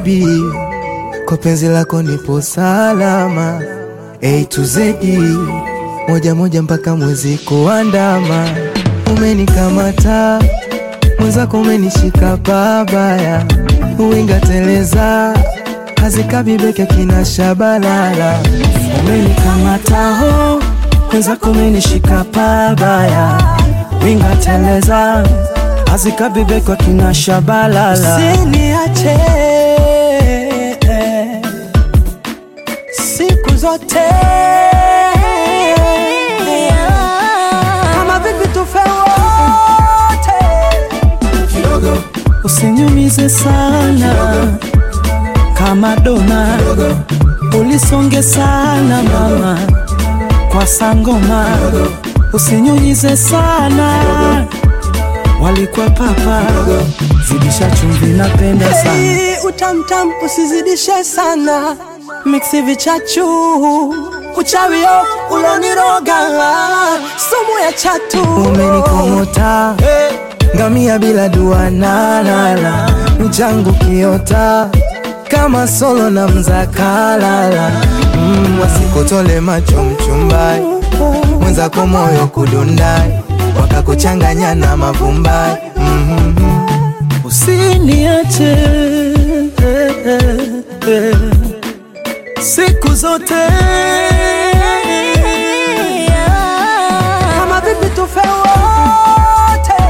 baby, kwa penzi lako nipo salama. A to Z, moja moja mpaka mwezi kuandama. Umenikamata mwenzako, umenishika pabaya, uwinga teleza hazikabibeke kina shabalala. Umenikamata ho mwenzako, umenishika pabaya, winga teleza hazikabibekwa kina shabalala. Usiniache siku zote, kama vipi tufe wote, Usinyumize sana kama dona, ulisonge sana mama kwa sangoma, usinyunyize sana walikuwa papa, zidisha chumvi, napenda sana Hey, utamtam usizidishe sana, miksi vichachu uchawio uloniroga, sumu ya chatu Umenikomota ngamia bila dua nalala, mchangu kiota kama solo na mzakalala. Mm, wasikutole macho mchumbai, mwenzako moyo kudundai, wakakuchanganya na mavumbai. Mm, Usiniache eh, eh, eh, siku zote kama vipi tufe wote,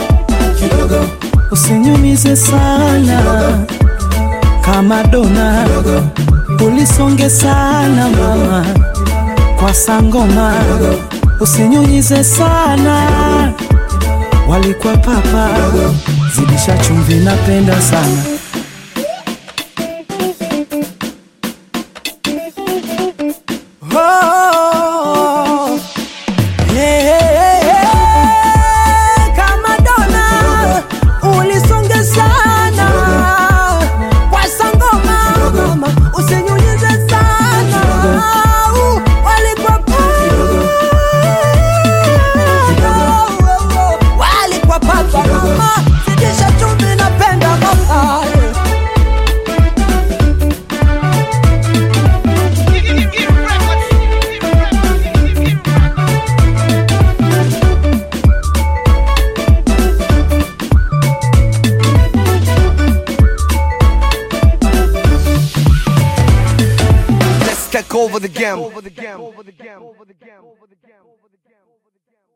usinyumize sana kama dona, ulisonge sana mama kwa sangoma, usinyunyize sana walikuwa papa, zidisha chumvi, napenda sana Oh, yeah, yeah, yeah. Kama dona ulisonge sana kwa sangoma, usinyunyize sana Uh, walikuwa papa, walikuwa papa mama, zidisha chumvi, napenda mama Let's take over the game.